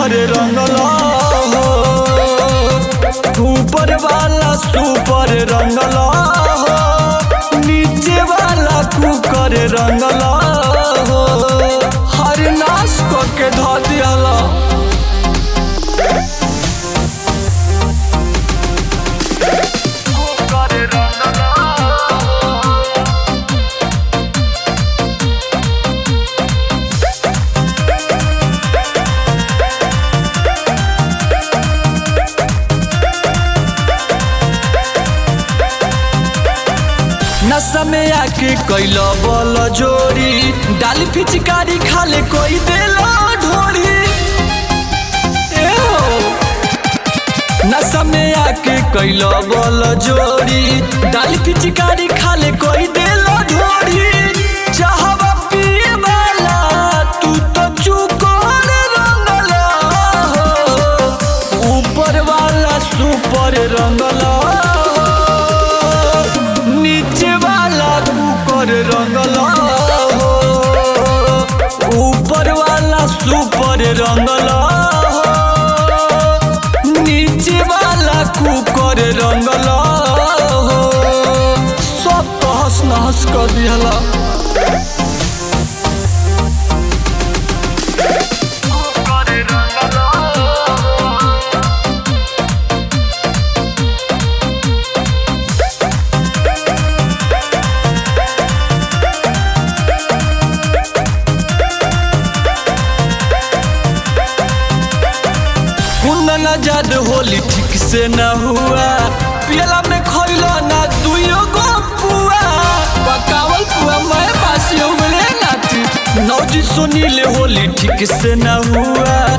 Cooker रंगला हो ऊपर वाला सुपर रंगला हो नीचे वाला कुकर रंगला हो हर नाश करके धो दियाला कुकर रंगला नशा में आके कैला बल जोड़ी डाली फिचकारी खाले कोई देला ढोरी ए हो। नशा में आके कैला बल जोड़ी डाली फिचकारी खाले कोई देला ढोरी चाहवा पिए वाला तू तो चुकोर रंगला हो ऊपर वाला सुपर रंगला हो नीचे वाला कुकर रंगला हो ऊपर वाला सुपर रंगला हो नीचे वाला कुकर रंगला हो सब तहस नहस कर दिहला कुंदन जद होली ठीक से न हुआ पियला में खैला ना दुइयो गो पुआ पकावल पुआ मैं पासी उगले नाती नौजी सुनीले होली ठीक से न हुआ